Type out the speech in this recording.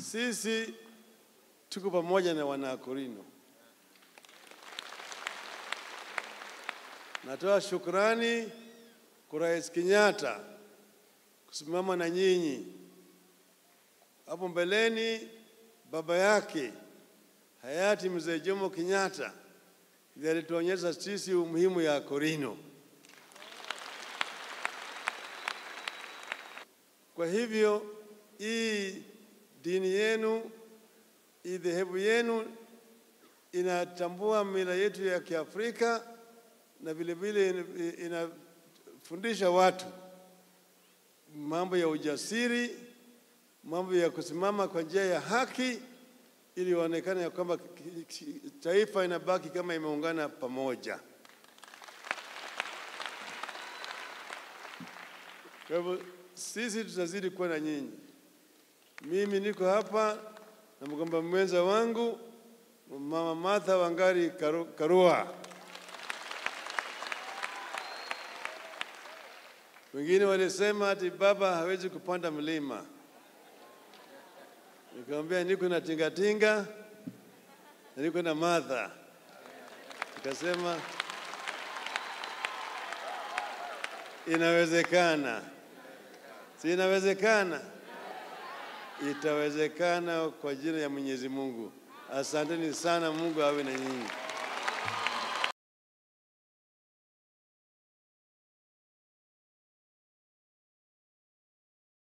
sisi tuko pamoja na wanakorino. Natoa shukrani kwa Rais Kenyatta kusimama na nyinyi. Hapo mbeleni baba yake hayati mzee Jomo Kenyatta ndiye alituonyesha sisi umuhimu ya Korino. Kwa hivyo hii dini yenu, hii dhehebu yenu inatambua mila yetu ya Kiafrika na vile vile inafundisha watu mambo ya ujasiri, mambo ya kusimama kwa njia ya haki, ili ionekane ya kwamba taifa inabaki kama imeungana pamoja. Kwa hivyo sisi tutazidi kuwa na nyinyi. Mimi niko hapa na mgomba mwenza wangu Mama Martha Wangari Karu- Karua. Wengine walisema ati baba hawezi kupanda mlima. Nikamwambia niko na tingatinga na niko na Martha. Nikasema inawezekana, si inawezekana? Itawezekana kwa jina ya Mwenyezi Mungu. Asanteni sana, Mungu awe na nyinyi.